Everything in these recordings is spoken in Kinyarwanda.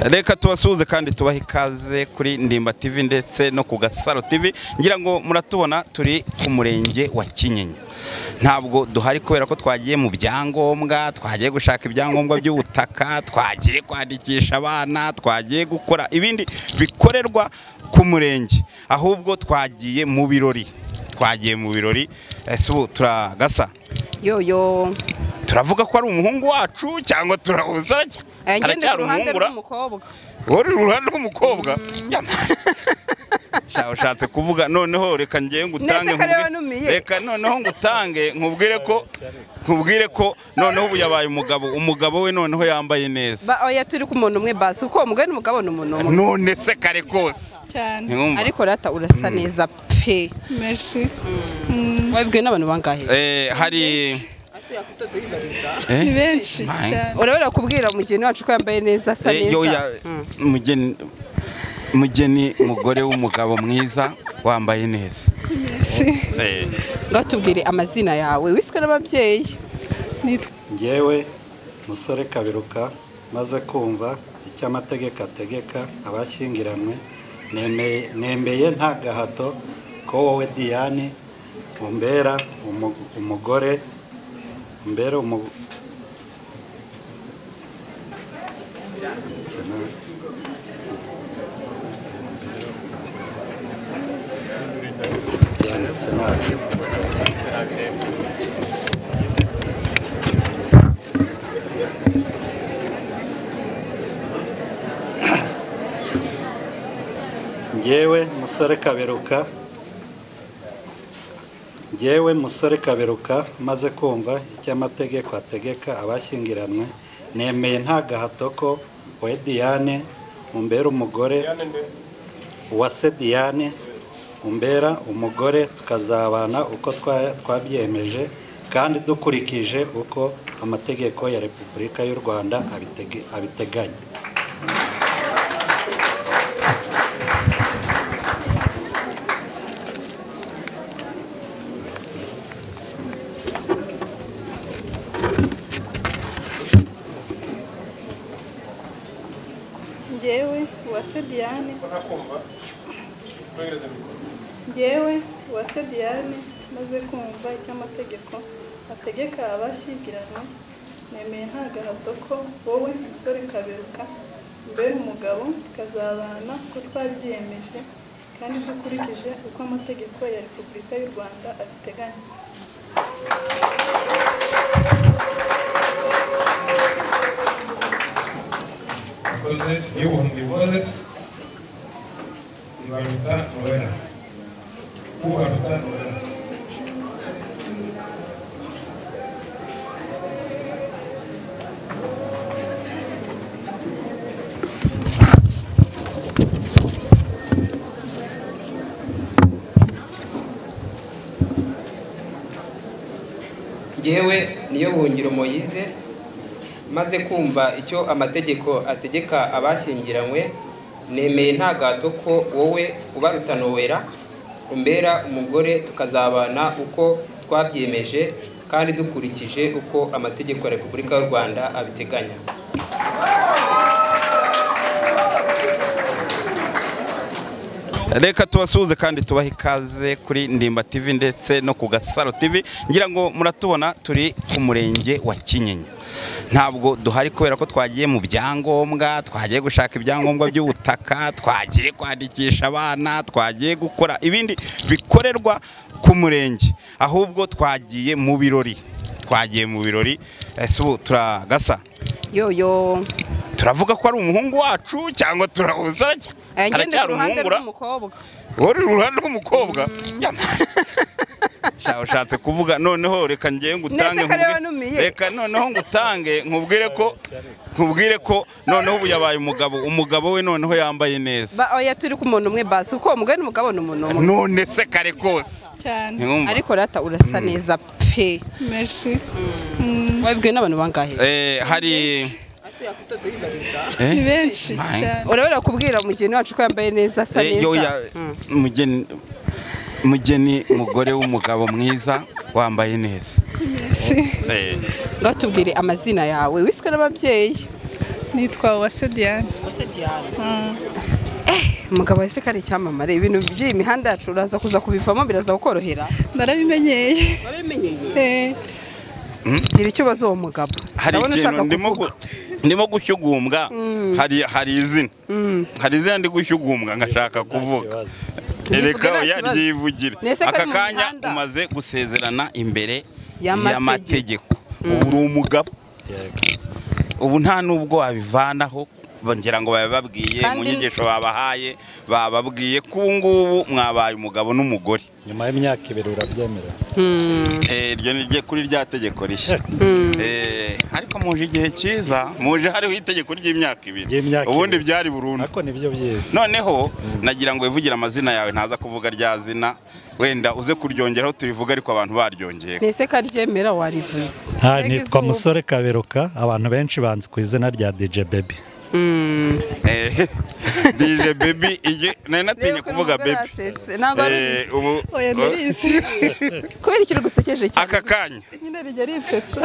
reka tubasuhuze kandi tubahe ikaze kuri ndimba TV ndetse no ku gasaro TV ngira ngo muratubona turi ku murenge wa kinyinya ntabwo duhari kubera ko twagiye mu byangombwa twagiye gushaka ibyangombwa by'ubutaka twagiye kwandikisha abana twagiye gukora ibindi bikorerwa ku murenge ahubwo twagiye mu birori twagiye mu birori ese ubu turagasa yoyo turavuga ko ari umuhungu wacu cyangwa turabuza aracyari umuhungura uri uruhande rw'umukobwa Sha, ushatse kuvuga noneho reka ngiye ngutange Ndetse kareba nkubwire- numiye. reka noneho ngutange nkubwire ko nkubwire ko noneho ubu yabaye umugabo umugabo we noneho yambaye neza ba oya turi ku muntu umwe basi kuko uwo mugore n'umugabo ni umuntu umwe none se kare kose cyane ntiwumva ariko rata urasa neza pe merci wabibwiwe n'abantu bangahe Eh, hari Eh? ni benshi Mine. cyane urabera kubwira mugeni wacu ko yambaye neza asa Eh, yoya, neza mugeni mugeni mugore w'umugabo mwiza wambaye neza merci Eh, ngaho tubwire amazina yawe wiswe n'ababyeyi nitwa ngewe musore kabiruka maze kumva icyo amategeko ategeka abashyingiranywe nemeye- nemeye nta gahato ko wowe diyane umbera umu- umugore umbera umu- Yanditse nabi. Njyewe musore kaberuka njyewe musore kaberuka maze kumva icyo amategeko ategeka abashyingiranywe nemeye nta gahato ko we diyane umbera umugore uwase diyane umbera umugore tukazabana uko twa- twabyemeje kandi dukurikije uko amategeko ya repubulika y'u rwanda abitege- abiteganya njyewe uwase diane njyewe uwase diane maze kumva icyo amategeko ategeka abashyingiranywe nemeye nta gahato ko wowe musore kaberuka mbere umugabo tukazabana ko twabyiyemeje kandi dukurikije uko amategeko ya repubulika y'u rwanda abiteganya Jose, y'ubuhumbi Moses ibaruta Noella ubaruta Noella yewe niyo buhungiro moyize maze kumva icyo amategeko ategeka abashyingiranywe nemeye nta gato ko wowe ubaruta nowera umbera umugore tukazabana uko twabyemeje kandi dukurikije uko amategeko ya repubulika y'u rwanda abiteganya reka tubasuhuze kandi tubahe ikaze kuri ndimba TV ndetse no ku gasaro TV ngira ngo muratubona turi ku murenge wa kinyinya ntabwo duhari kubera ko twagiye mu byangombwa twagiye gushaka ibyangombwa by'ubutaka twagiye kwandikisha abana twagiye gukora ibindi bikorerwa ku murenge ahubwo twagiye mu birori twagiye mu birori ese ubu turagasa yoyo turavuga ko ari umuhungu wacu cyangwa turabuza Eh, ngende aracyari ku ruhande umuhungura rw'umukobwa uri uruhande rw'umukobwa Sha, ushatse kuvuga noneho reka ngiye ngutange Ndetse kareba nkubwire- numiye. reka noneho ngutange nkubwire ko nkubwire ko noneho ubu yabaye umugabo umugabo we noneho yambaye neza ba oya turi ku muntu umwe basi kuko uwo mugore n'umugabo ni umuntu umwe none se kare kose cyane ntiwumva ariko rata urasa neza pe merci wabibwiwe n'abantu bangahe Eh, hari Eh, ni benshi Mine. cyane urabera kubwira mugeni wacu ko yambaye neza asa eh, yoya, neza mugeni mugeni mugore w'umugabo mwiza wambaye neza merci Eh, ngaho tubwire amazina yawe wiswe n'ababyeyi nitwa Uwase Diane umugabo wese ko ari icyamamare ibintu by'iyi mihanda yacu uraza kuza kubivamo biraza kukorohera narabimenyeye Eh, gira ikibazo uwo mugabo hari Ndabona ikintu ushaka ndimo kuvuga. gu- ndimo gushyugumbwa hari hari izina hari izina ndi gushyugumbwa ngashaka kuvuga kibazo. ereka nta oya kibazo. ryivugire Nese ko aka ari mu kanya mihanda. umaze gusezerana imbere Y'amategeko. y'amategeko ubu uri umugabo Yego. ubu nta n'ubwo wabivanaho ngira ngo babibabwiye mu Kandi- nyigisho babahaye bababwiye ko ubu ngubu mwabaye umugabo n'umugore nyuma y'imyaka ibiri urabyemera Eh, iryo ni rye- kuri rya tegeko rishya Eh, ariko muje igihe cyiza muje hariho itegeko ry'imyaka ibiri Ry'imyaka ubundi ibiri. byari burundu ariko nibyo byiza noneho nagira ngo wivugira amazina yawe ntaza kuvuga rya zina wenda uze kuryongeraho turivuga ariko abantu baryongeye nese ko aryemera warivuze Ha, Mbega nitwa izuba. musore kaberuka abantu benshi banzi ku izina rya DJ Baby Mm. Eh, dije bebi igi nari natinye Reba ukuntu kuvuga umugore bebi yasetse. Ntabwo ari Eh, ubu oya nirizi kubera ikintu gusekeje cyane aka kanya nyine rijya rinsetsa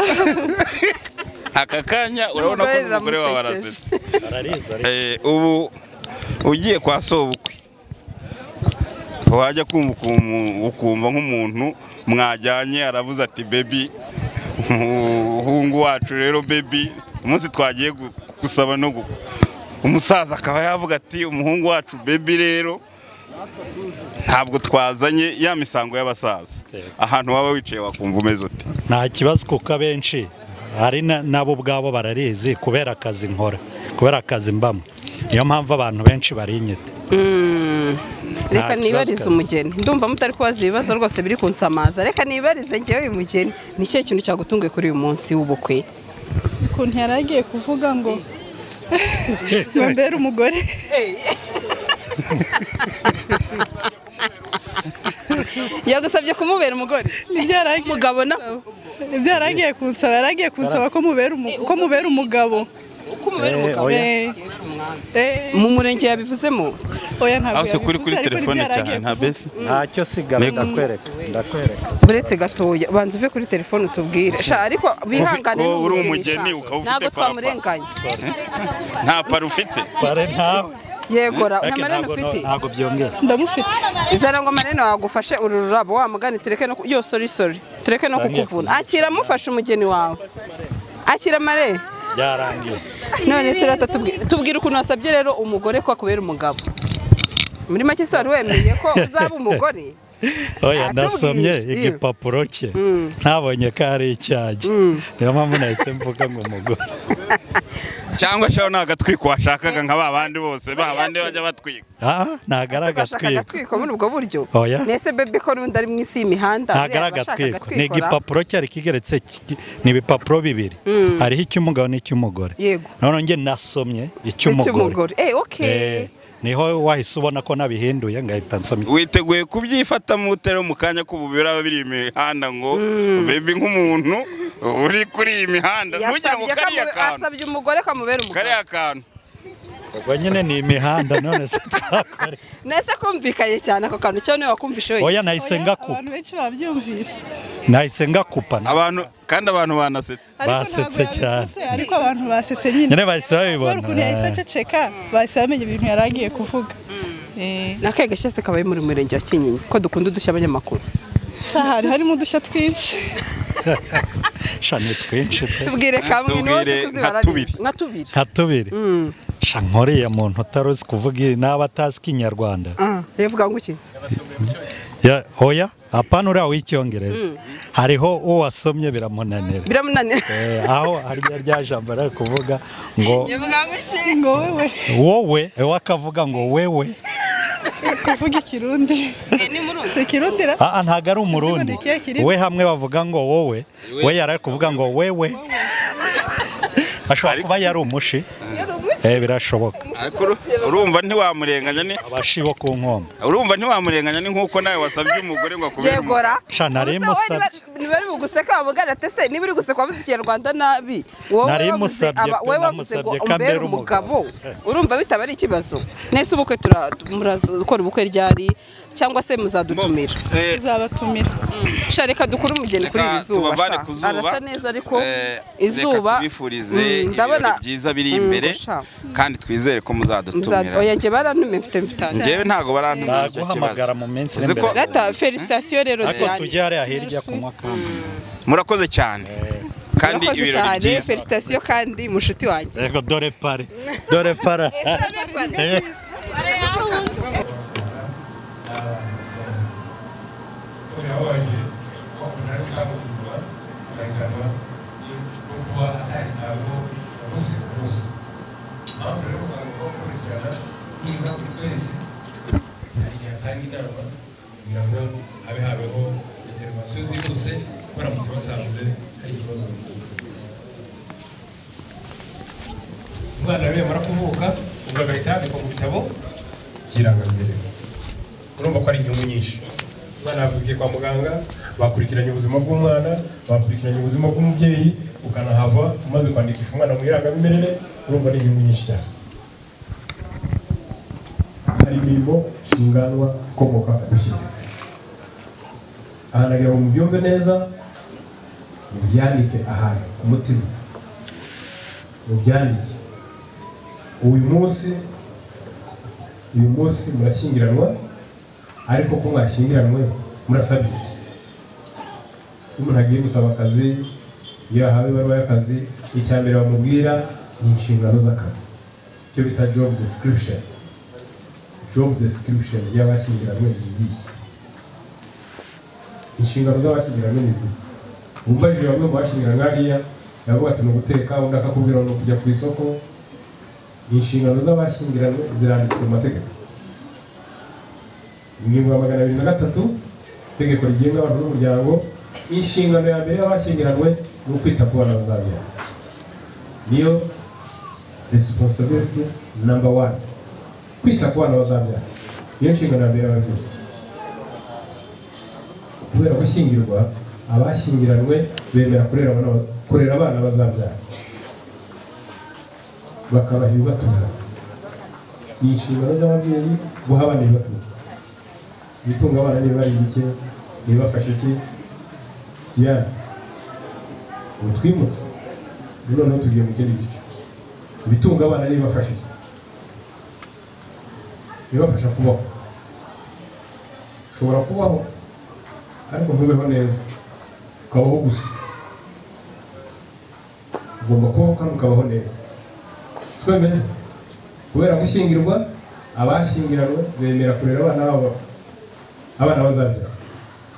aka kanya urabona ko Umugore n'umugore wawe riramusekeje. arazitse barariza Eh, ubu ugiye kwa sobukwe wajya kumva ukuntu- ukumva nk'umuntu mwajyanye aravuze ati bebi umuhungu wacu rero bebi umunsi twagiye gu- gusaba no gukwa umusaza akaba yavuga ati umuhungu wacu bebi rero ntabwo twazanye ya misango y'abasaza ahantu waba wicaye wakumva umeze uti nta kibazo kuko abenshi hari na- nabo ubwabo bararizi kubera akazi nkora kubera akazi mbamo niyo mpamvu abantu benshi barinyita reka Nta nibarize kibazo. umugeni ndumva mutari kubaza ibibazo rwose biri kunsamaza reka nibarize ngewe uyu mugeni ni ikihe kintu cyagutunguye kuri uyu munsi w'ubukwe ukuntu yari agiye kuvuga ngo ngo mbere umugore yagusabye kumubera umugore nibyo yari agiye umugabo na nibyo yari agiye kunsaba yari agiye kunsaba ko mubera umu- ko mubera umugabo uko umubera Eh, umugabo oya. Eh, eh, mu murenge yabivuzemo oya ntabwo aho se kuri yabivuze, kuri ariko nibyo telefone yari cyane agiye nta besi ntacyo sigara ndakwereka ndakwereka uretse gatoya banza uve kuri telefone utubwire sha ariko bihangane Ufi- wowe uri n'umugeni, umugeni sha. ukaba ufite ntabwo parapa. twamurenganya nta paro ufite bare ntawe yegora Ariko ntamarene ntabwo ufite ntabwo byongera kunsaba. ndamufite izana ngo amarene wagufashe uru rurabo wa mugani tureke no ku- yo sorry sorry tureke no kukuvuna akira amufashe umugeni wawe akira amarene byarangiye none se rata tubwira tubwira ukuntu wasabye rero umugore ko akubera umugabo muri make se wari wemeye ko uzaba umugore oya ndasomye Atubwiye. igipapuro cye ntabonye ko ari icyagi niyo mpamvu nahise mvuga ngo umugore cyangwa shaho ni agatwiko washakaga nka ba bandi bose ba bandi bajya batwika aha ntabwo ari Ese washaka agatwiko agatwiko muri ubwo buryo Oya. nese bebe ko n'undi ari mu isi y'imihanda ntabwo ari buriya abashaka agatwiko ni agatwikora. igipapuro cyari kigeretse ki- ni ibipapuro bibiri hariho icy'umugabo n'icy'umugore Yego. none njye nasomye icy'umugore Icy'umugore. eh okay Eh, niho wahise ubona ko nabihinduye ngahita nsoma iki- witeguye kubyifatamo utari mu kanya kubu biraba biri imihanda ngo bebe nk'umuntu uri kuri iyi mihanda ntugire ngo Yasabye ko kariya amube- kantu asabye umugore ko amubera umugabo kariya kantu ubwo nyine ni imihanda none se twakora iki? nese kumvikanye cyane ako kantu cyo niwe wakumvishe wenyine oya nahise Oya, ngakupa abantu benshi babyumvise nahise ngakupa abantu kandi abantu banasetse Ariko Basetse ntabwo cyane. yabisetse, ariko abantu basetse nyine nyine bahise kubera ukuntu yahise babibona aceceka bahise bamenya ibintu yari agiye kuvuga Eh, nakega cyose kabaye muri murenge wa kinyinya ko dukunda udushya abanyamakuru sha hari harimo udushya twinshi sha ni twinshi pe tubwire kamwe niwe uzi Tubwire kuzibara nka tubiri. neza. nka tubiri nka tubiri sha nkuriya muntu utari uzi kuvuga i- n'aba atazi ikinyarwanda Ah, bivuga ngo iki Ya- oya apana uriya w'icyongereza hariho uwasomye biramunanira biramunanira Eh, aho harya rya jambo ari kuvuga ngo bivuga ngo iki ngo wewe wowe we akavuga ngo wewe kuvuga ikirundi si ikirundi ra Ah, ah, ntabwo ari Sinzi umurundi ngo ni ikihe kirimo. we hamwe bavuga ngo wowe we yari ari kuvuga ngo wewe ashobora kuba yari umushi Eh, birashoboka ariko uru- urumva ntiwamurenganya ni abashi bo ku nkombe urumva ntiwamurenganya ni nk'uko nawe wasabye umugore ngo akubere umugore yegora Sha, nari Ubuse wowe musabye. niba- niba ari mu guseka wamugana ati ese niba uri guseka wavuze ikinyarwanda nabi wowe Nari wavuze musabye aba- pe, wowe wavuze ngo namusabye ko umbere ambera umugabo." umugabo urumva bitaba ari ikibazo nese ubukwe tura- muraza gukora ubukwe ryari cyangwa se muzadutumira Eh, tuzabatumira sha reka dukure umugeni kuri iri Reka zuba tubavane sha. ku zuba. arasa neza ariko Eh, izuba Reka tubifurize Mm, ibirori byiza biri Mm, imbere ngo sha. kandi twizere ko Muzad- muzadutumira oya njye barantumiye mfite mvitanje njyewe ntabwo barantumira icyo kibazo Baguhamagara mu minsi Uzi iri ko- imbere Data, felicitasiyo rero ariko cyane. tujye hariya hirya kunywa kandi murakoze cyane kandi Murakoze ibirori cyane, byiza felicitasiyo kandi mushuti wanjye yego dore pare dore para Kuri abaje bakunda kabo ubuzima bahitamo no kuba atari ntabwo umunsi ku munsi impamvu rero abantu bakurikirana nibura buri kwezi hari igihe atanga inama kugira ngo habe habeho interivasiyo zihuse baramutse basanze hari ikibazo mu gihugu umwana we yamara kuvuka ubwo agahita yandikwa mu bitabo by'irangamimerere urumva ko ari inyungu nyinshi umwana yavukiye kwa muganga bakurikiranye ubuzima bw'umwana bakurikiranye ubuzima bw'umubyeyi ukanahava umaze kwandikisha umwana mu irangamimerere urumva ni inyungu nyinshi cyane hari imirimo nshingwanwa ikomoka ku gushyika aha nagira ngo mubyumve neza mubyandike ahantu ku mutima mubyandike uyu munsi uyu munsi murashyingiranwa ariko ko mwashyingiranwe murasabye iki iyo umuntu agiye gusaba akazi iyo yahawe ibaruwa y'akazi icya mbere bamubwira ni inshingano z'akazi icyo bita job description job description y'abashyingiranwe ni iyihe inshingano z'abashyingiranwe ni izihe umbajije bamwe mu bashyingiranwe hariya yavuga ati ni uguteka undi akakubwira ngo ni ukujya ku isoko inshingano z'abashyingiranwe ziranditswe mu mategeko ingingo ya magana abiri na gatatu itegeko rigenga abantu n'umuryango inshingano ya mbere y'abashyingiranwe ni ukwita ku bana bazabyara niyo resiponsabiriti namba wani kwita ku bana bazabyara niyo nshingano ya mbere y'ababyeyi kubera gushyingirwa abashyingiranwe bemera kurera abana- kurera abana bazabyara bakabaha ibibatunga ni inshingano z'ababyeyi guha abana ibibatunga ibitunga abana niba ari bike ibibafasha iki diana ubu twimutse ubu noneho tugiye mu kindi gice ibitunga abana n'ibibafasha iki ibibafasha kubaho ushobora kubaho ariko ntubeho neza ukabaho gusa ugomba kubaho kandi ukabaho neza siko bimeze kubera gushyingirwa abashyingiranwe bemera kurera abana babo abana bazabyara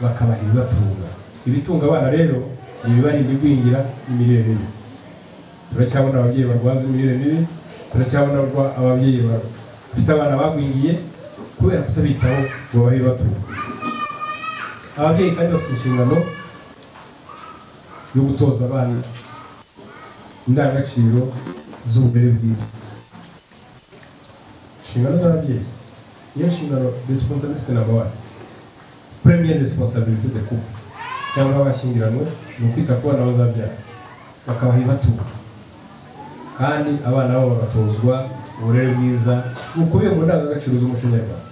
bakabaha ibibatunga ibitunga abana rero ni ibibarinda igwingira n'imirire mibi turacyabona ababyeyi barwaza imirire mibi turacyabona barwa- ababyeyi ba- bafite abana bagwingiye kubera kutabitaho ngo babahe ibibatunga ababyeyi kandi bafite inshingano yo gutoza abana indangagaciro z'uburere bwiza inshingano z'ababyeyi niyo nshingano resiponsabiriti namba wani premier resiponsabiriti de couple cyangwa abashyingiranwe ni ukwita ku bana bazabyara bakabaha ibibatunga kandi abana babo bagatozwa uburere bwiza bukubiye mu ndangagaciro z'umuco nyarwanda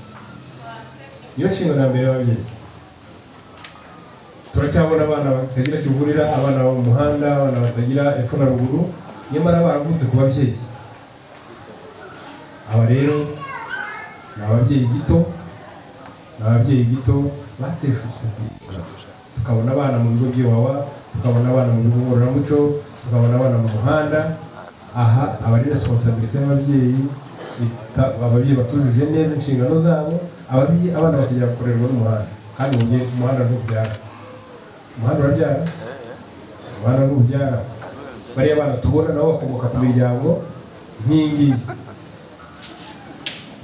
niyo nshingano ya mbere y'ababyeyi turacyabona abana batagira kivurira abana bo mu muhanda abana batagira epfo na ruguru nyamara baravutse ku babyeyi aba rero ni ababyeyi gito ni ababyeyi gito bateshutswe ku muhanda. tukabona abana mu bigo by'iwawa tukabona abana mu bigo ngororamuco tukabona abana mu muhanda aha aba ari resiponsabiriti y'ababyeyi It's ta- ababyeyi batujuje neza inshingano zabo ababyeyi abana bakajya kurerwa n'umuhanda kandi mu gihe umuhanda ntubyara umuhanda urabyara abana n'ububyara bariya bana tubona nabo bakomoka ku miryango nk'iyingiyi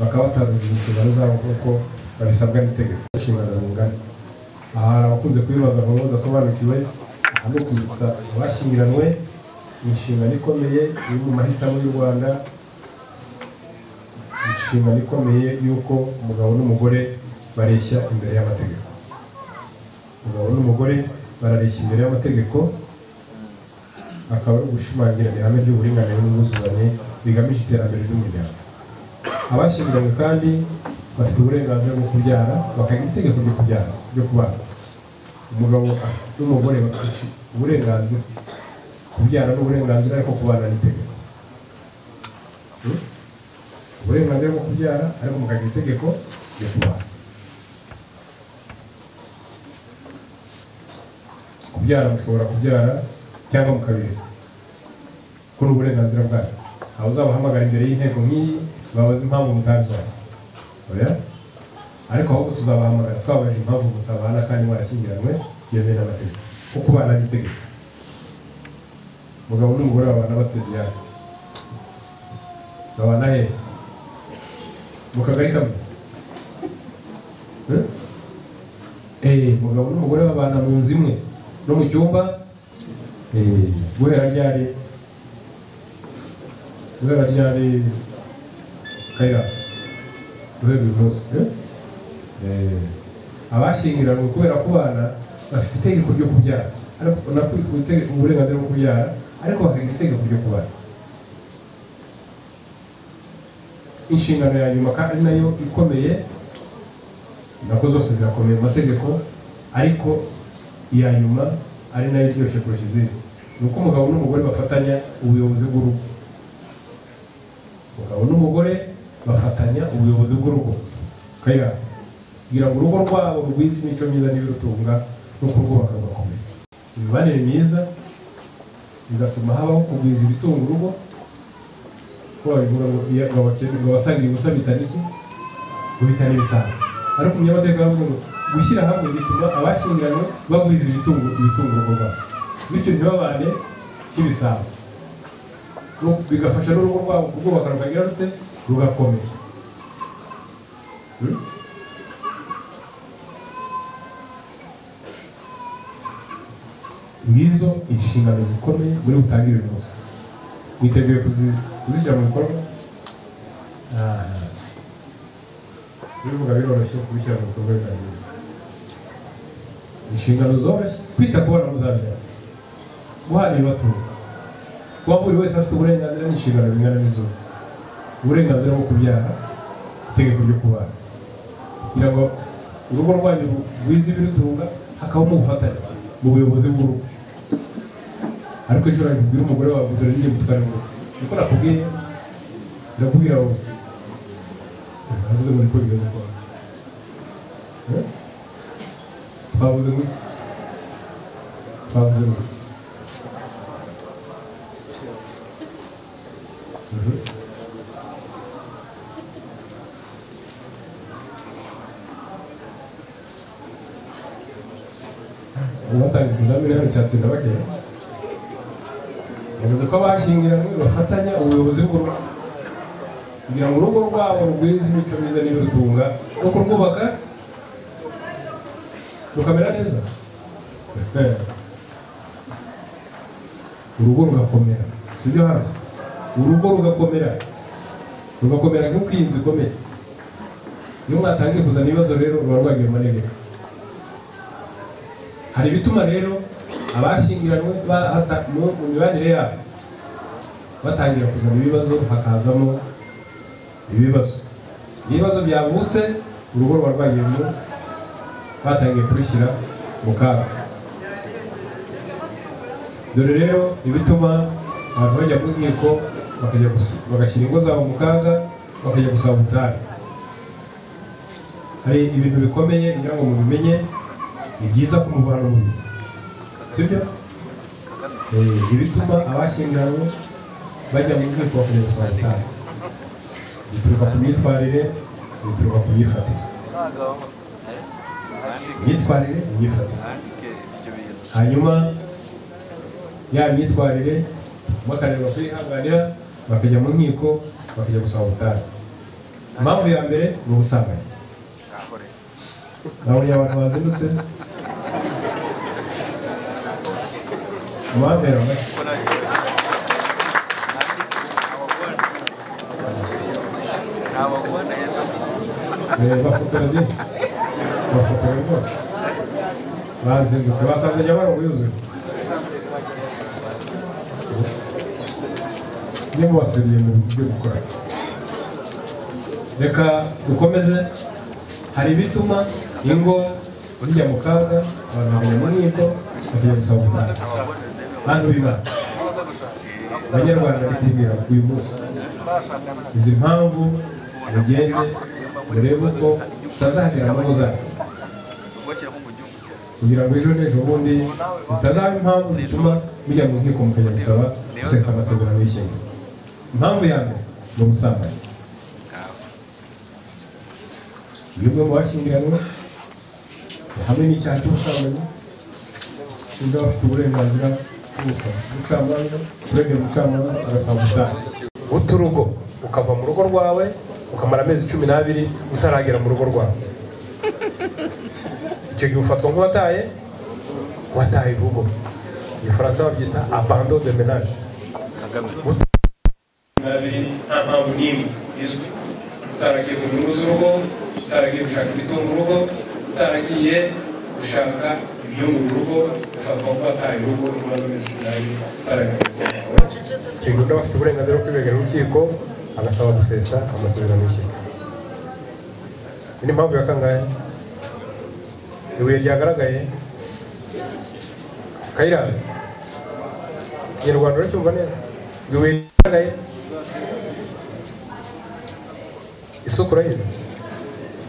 bakaba batarujije inshingano zabo nk'uko babisabwa n'itegeko inshingano rungana aha hari abakunze kubibaza ngo badasobanukiwe aha ni ukwibutsa abashyingiranwe inshingano ikomeye iri mu mahitamo y'u rwanda inshingano ikomeye y'uko umugabo n'umugore bareshya imbere y'amategeko umugabo n'umugore barareshya imbere y'amategeko akaba ari ugushimangira ihame ry'uburinganire n'ubwuzuzanye bigamije iterambere ry'umuryango abashyingiranywe kandi bafite uburenganzira bwo kubyara bakagira itegeko ryo kubyara ryo kubana umugabo afite- n'umugore bafite uburenganzira kubyara ni uburenganzira ariko kubana ni itegeko Hmm? uburenganzira bwo kubyara ariko mukagira itegeko ryo kubana kubyara mushobora kubyara cyangwa mukabireka kuri uburenganzira bwanyu aho uzabahamagara imbere y'inteko nk'iyi babaze impamvu mutabyara oya ariko ahubwo tuzabahamagara twabaje impamvu mutabana kandi mwarashyingiranywe yemewe n'amategeko kuko ubana n'itegeko umugabo n'umugore babana batabyara babana he mu kagari kamwe Eh? Eh, umugabo n'umugore babana mu nzu imwe no mu cyumba Eh, guhera ryari guhera ryari kayira guhera uyu munsi eh? Eh, abashyingiranywe kubera kubana bafite itegeko ryo kubyara ariko nako ite- uburenganzira bwo kubyara ariko bakagira itegeko ryo kubana inshingano ya nyuma kandi ari nayo ikomeye nako zose zirakomeye mu mategeko ariko iya nyuma ari nayo iryoshye kurusha izindi ni uko umugabo n'umugore bafatanya ubuyobozi bw'urugo umugabo n'umugore bafatanya ubuyobozi bw'urugo kayira kugira ngo urugo rwabo rwize imico myiza n'ibirutunga no kurwubaka rugakomera imibanire myiza bigatuma habaho kugwiza ibitunga urugo ko babivuga ngo iyo ngo abakene- ngo abasangira ubusa bitana iki ngo bitana ibisanzwe ariko umunyamateka yaravuze ngo gushyira hamwe bituma abashyingiranywe bagwiza ibitungo ibitungo urugo rwabo bityo ntibabane nk'ibisambo Ru- bigafasha n'urugo rwabo kurwubaka rukagira rute rugakomera Hmm? ngizo inshingano zikomeye muri butangire uyu munsi mwiteguye kuzi- kuzishyira mu bikorwa Ah. bivuga biroroshye kubishyira mu bikorwa bitangira inshingano zoroshye kwita ku bana muzabyara guhana ibibatunga kuba buri wese afite uburenganzira n'inshingano bingana n'izuba uburenganzira bwo kubyara itegeko ryo kubana kugira ngo urugo rwanyu rwize ibirutunga hakabamo ubufatanye mu buyobozi bw'urugo ariko ejo urajya ubwira umugore wawe dore ngiye gutwara urugo niko nakubwiye ndakubwira wowe baravuze ngo niko bimeze kwa Eh? twavuze ngo iki twavuze ngo iki Mhm. batanga ikizamini hano cyatsinda bakeya bavuze ko abashyingiranywe bafatanya ubuyobozi bw'urugo kugira ngo urugo rwabo rugwize imico myiza n'ibirutunga no kurwubaka rukamera neza urugo rugakomera sibyo hasi urugo rugakomera rugakomera nk'uko iyi nzu ikomeye iyo mwatangiye kuzana ibibazo rero ruba rwagiye mu manegeka hari ibituma rero abashyingiranywe bahata- mu mu mibanire yabo batangira kuzana ibibazo hakazamo ibibazo ibibazo byavutse urugo rwa rwagiyemo batangiye kurushyira mu kaga dore rero ibituma abantu bajya mu nkiko bakajya gus- bagashyira ingo zabo mu kaga bakajya gusaba ubutayu hari ibintu bikomeye ngira ngo mubimenye ni byiza kumuvana mu bizi sibyo Eh, ibituma abashyingiranywe bajya mu nkiko bakajya gusaba ubutayu bituruka ku myitwarire bituruka ku myifatire imyitwarire imyifatire hanyuma ya myitwarire bakareba ko yihanganira bakajya mu nkiko bakajya gusaba ubutayu impamvu ya mbere ni ubusambanyi nabonye abantu bazindutse amahambere amashyi Eh, bafotora di bafotora rwose bazengutse basanze nyabarongo yuzuye niba wasiriye mu byo gukora reka dukomeze hari ibituma ingo zijya mu kaga abantu bajya mu nkiko bakajya gusaba ubutaka bantu b'imana abanyarwanda bari kubwira uyu munsi izi mpamvu mugende murebe uko zitazagera mu ngo zanyu kugira ngo ejo n'ejo bundi zitazaba impamvu zituma mujya mu nkiko mukajya gusaba gusesa amasezerano y'ishyaka impamvu ya mbere ni ubusambanyi iyo umwe mu bashyingiranywe hamwe n'icyaha cy'ubusambanyi undi aba afite uburenganzira bwo gusaba umucamanza urengera umucamanza agasaba ubutaha uta urugo ukava mu rugo rwawe ukamara amezi cumi n'abiri utaragera mu rugo rwawe icyo gihe ufatwa nk'uwataye wataye urugo mu gifaransa babyita abando de menage abiri nta mpamvu n'imwe izwi utaragiye ku nyungu z'urugo utaragiye gushaka ibitunga urugo utaragiye gushaka ibyunga urugo ufatwa ko wataye urugo imaze amezi cumi n'abiri utaragiye icyo gihe undi afite uburenganzira bwo kwibegera urukiko agasaba gusesa amasezerano y'ishyaka iyi ni impamvu ya kangahe ibuye ryagaragaye kayiranga ikinyarwanda uracyumva neza ibuye ryagaragaye isuku urayizi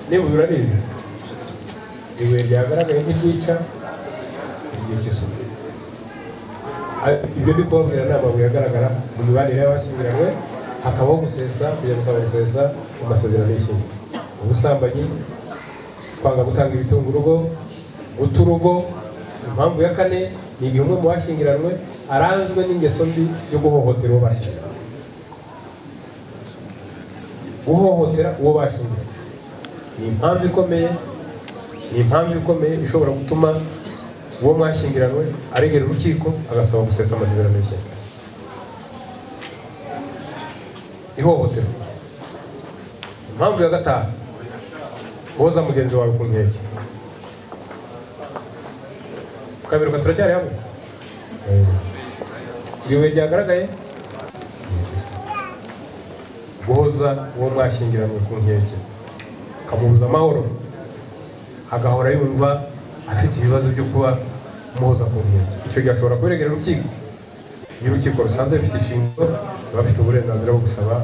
n'ibuye urarizi ibuye ryagaragaye ntiryica ryica isuku ibyo ndi kubabwira ni amabuye agaragara mu mibanire y'abashyingiranywe hakabaho gusesa kujya gusaba gusesa mu masezerano y'ishyingo ubusambanyi kwanga gutanga ibitunga urugo guta urugo impamvu ya kane ni igihe umwe mu bashyingiranywe aranzwe n'ingeso mbi yo guhohotera uwo bashyingiranywe guhohotera uwo bashyingiranywe ni impamvu ikomeye ni impamvu ikomeye ishobora gutuma uwo mwashyingiranywe aregera urukiko agasaba gusesa amasezerano y'ishyaka ihohoterwa impamvu ya gatanu woza mugenzi wawe ku nkeke ukabiruka turacyari hamwe ibiwe ryagaragaye guhoza uwo mwashyingiranywe ku nkeke ukamubuza amahoro agahora yumva afite ibibazo byo kuba muhoza ku nkeke icyo gihe ashobora kubiregera urukiko iyo urukiko rusanze bifite inshingano ruba afite uburenganzira bwo gusaba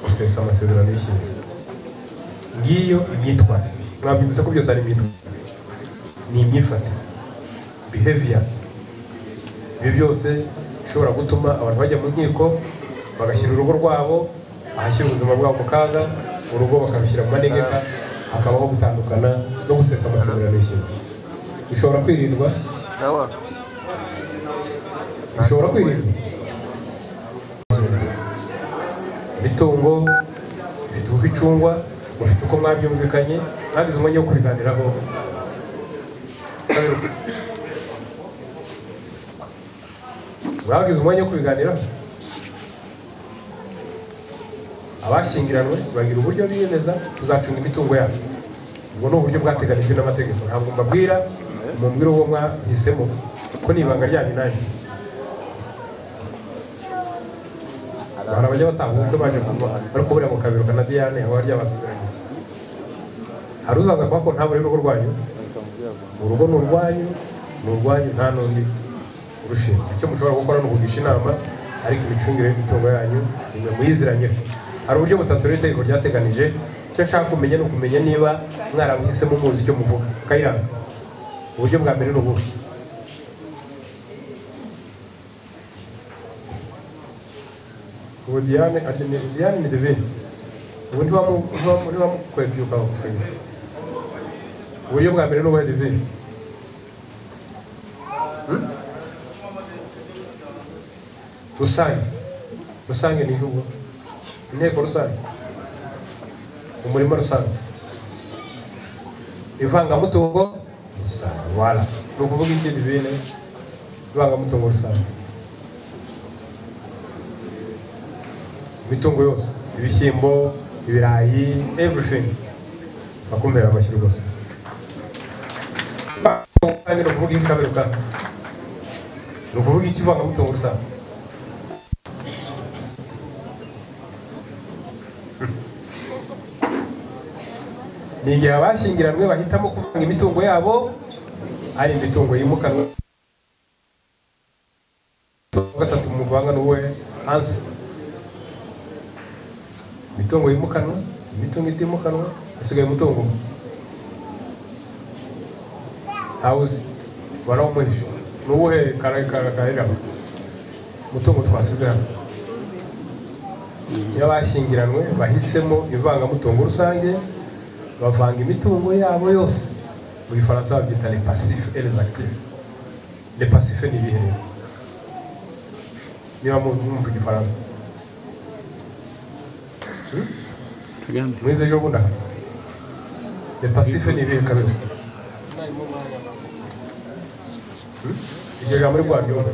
gusesa amasezerano y'ishyingira ngiyo imyitwarire mwabyibutse ko byose ari imyitwarire ni imyifatire behaviors ibi byose bishobora gutuma abantu bajya mu nkiko bagashyira urugo rwabo ahashyira ubuzima bwabo mu kaga urugo bakabishyira mu manegeka hakabaho gutandukana no gusesa amasezerano y'ishyingo bishobora kwirindwa bishobora kwirindwa imitungo ifite uko icungwa mufite uko mwabyumvikanye mwagize umwanya wo kubiganiraho mwagize umwanya wo kubiganiraho abashyingiranywe bagira uburyo biyemeza kuzacunga imitungo yabo ubwo ni uburyo bwateganijwe n'amategeko ntabwo mbabwira mumbwira uwo mwahisemo ko ni ibanga ryanyu nanjye abantu bajya bataha ubukwe baje kuva bari kubura mu kabiro na diane aho ryabasezeranye hari uzaza kuba ko ntabure urugo rwanyu urugo ni urwanyu ni urwanyu nta n'undi urushinzwe icyo mushobora gukora ni ukugisha inama ariko imicungire y'imitungo yanyu nimwe muyiziranyeho hari uburyo butatu rero itegeko ryateganije icyo nshaka kumenya ni ukumenya niba mwarabuhisemo muzi icyo muvuga kayiranga uburyo bwa mbere ni ubuhe ubu diane ati ni diane ni divine ubu ntiwamukwegbyuka kukwegbyuka uburyo bwa mbere ni ubuhe divine rusange rusange ni igihugu inteko rusange umurima rusange ivangamutungo rusange wala ni ukuvuga iki divine ivangamutungo rusange imitungo yose ibishyimbo ibirayi everything bakumvira amashyi rwose kandi ni ukuvuga ikaberuka ni ukuvuga ikivangamutungo rusange ni igihe abashyingiranywe bahitamo kuvanga imitungo yabo ari imitungo yimukanwa gatatu muvanga n'uwe hanze imitungo yimukanwa imitungo itimukanwa hasigaye umutungo umwe hawuzi barawumuhisha ni uwuhe kareramo umutungo twasize hano iyo abashyingiranywe bahisemo ivangamutungo rusange bavanga imitungo yabo yose mu gifaransa babyita le passif et les actifs le passif ni ibiherero niba mwumva igifaransa mwize ejo bundi aha le passif ni ibihe kabiri iryo jambo rwabyumva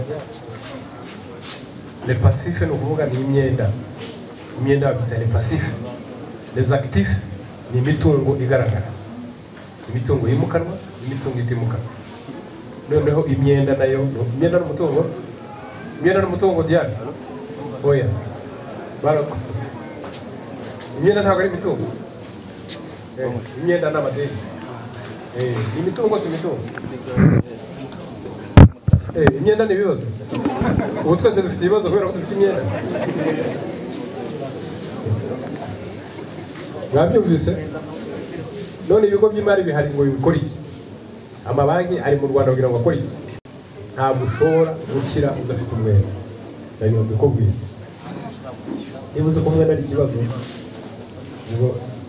le passif ni ukuvuga ni imyenda imyenda babyita le passif les actifs ni imitungo igaragara imitungo yimukanwa imitungo itimukanwa noneho imyenda nayo imyenda n'umutungo imyenda n'umutungo diane oya barako imyenda ntabwo ari imitungo Eh, imyenda ni amadeni Eh, imitungo si imitungo Eh, imyenda ni ibibazo ubu twese dufite ibibazo kubera ko dufite imyenda mwabyumvise none ibigo by'imari bihari ngo bikore iki amabanki ari mu rwanda kugira ngo akore iki ntabwo ushobora gukira udafite umwenda ndagira ndikubwire niba uzi ko umwenda ari ikibazo ubwo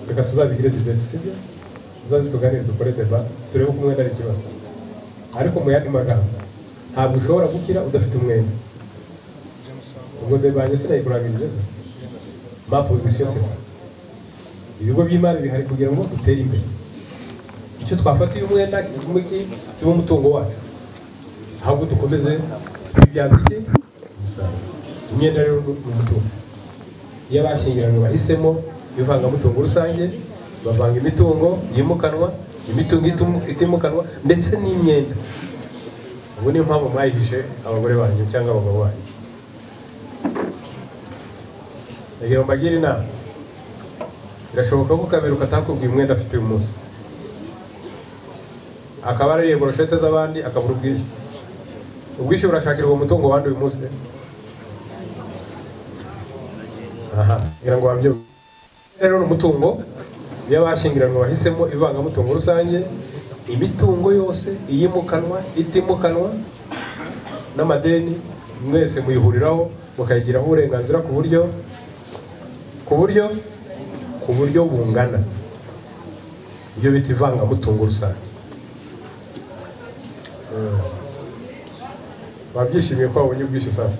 reka tuzabigire dizeti sibyo tuzaze tuganire dukore deba turebe ko umwenda ari ikibazo ariko mu yandi magambo ntabwo ushobora gukira udafite umwenda ubwo deba yanjye sinayikurangirije ma pozisiyo sesa ibigo by'imari bihari kugira ngo dutere imbere icyo twafatiye umwenda kigume kiba umutungo wacu ahubwo dukomeze kubibyaza iki umusaruro imyenda rero ni umutungo iyo abashyingiranywe bahisemo ivangamutungo rusange bavanga imitungo yimukanwa imitungo itimu- itimukanwa ndetse n'imyenda ubwo niyo mpamvu mwayihishe abagore banyu cyangwa abagabo banyu ndagira ngo mbagire inama birashoboka ko kaberuka atakubwiye umwenda afite uyu munsi akaba ariye boroshete z'abandi akabura ubwishyu ubwishyu burashakirwa umutungo wandi uyu munsi aha ngira ngo wabyo rero ni umutungo iyo abashyingiranywe bahisemo ivangamutungo rusange imitungo yose iyimukanwa itimukanwa n'amadeni mwese muyihuriraho mukayigiraho uburenganzira ku buryo ku buryo ku buryo bungana ibyo bita ivangamutungo rusange Eh, babyishimiye ko babonye ubwishyu sasa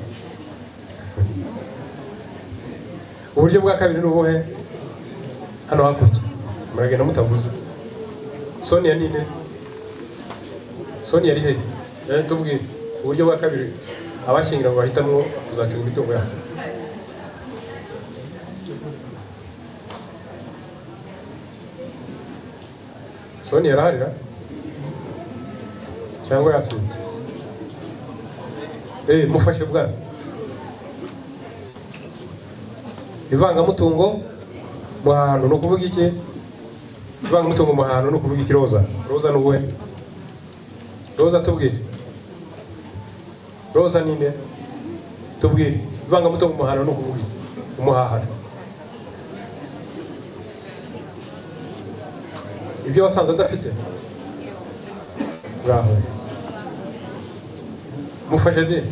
uburyo bwa kabiri ni ubuhe hano hakurya muragenda mutavuze sonia nine sonia ari hehe Eh, tubwire uburyo bwa kabiri abashyingiranywe bahitamwo kuzacunga imitungo yabo sonia araharira cyangwa yasinze eh mufashe bwana ivangamutungo mu hantu ni ukuvuga iki ivangamutungo mu hantu ni ukuvuga iki roza roza ni uwe roza tubwire roza ni nde tubwire ivangamutungo mu hantu ni ukuvuga iki umuhahano ibyo wasanze adafite ngaho mufashe de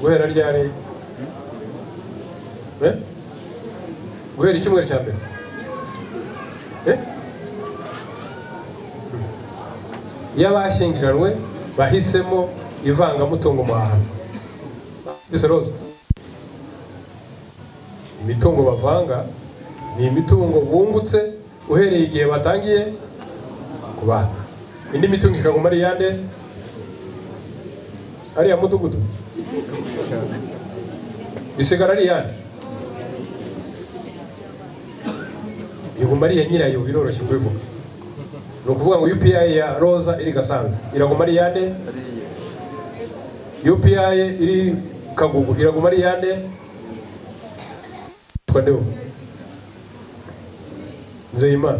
guhera ryari Eh? guhera icyumweru cya mbere Eh? iyo abashyingiranywe bahisemo ivangamutungo mu hantu mbese roza imitungo bavanga ni imitungo bungutse uhereye igihe batangiye kubana indi mitungo ikaguma ari iyande ariya mudugudu isigara ari iyande iguma ari iya nyirayo biroroshye kubivuga ni ukuvuga ngo upi ya roza iri gasanze iraguma ari iyande upi iri kagugu iraguma ari iyande twandeho nzeyimana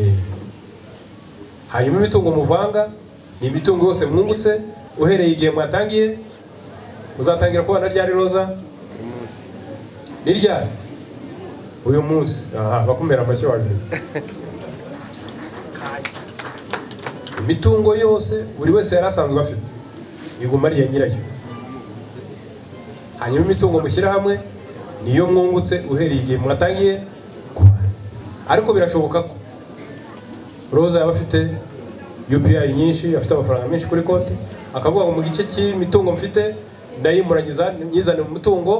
Eh. hanyuma imitungo muvanga ni imitungo yose mwungutse uhereye igihe mwatangiye muzatangira kubana ryari roza ni ryari uyu munsi aha bakumera amashyi waje imitungo yose buri wese yari asanzwe afite iguma ari iya nyirayo hanyuma imitungo mushyira hamwe niyo mwungutse uhereye igihe mwatangiye kubana ariko birashoboka ko roza yaba afite upi nyinshi afite amafaranga menshi kuri konti akavuga ngo mu gice cy'imitungo mfite ndayimuranyiza nyizane mu mutungo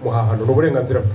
muhahano ni uburenganzira bwe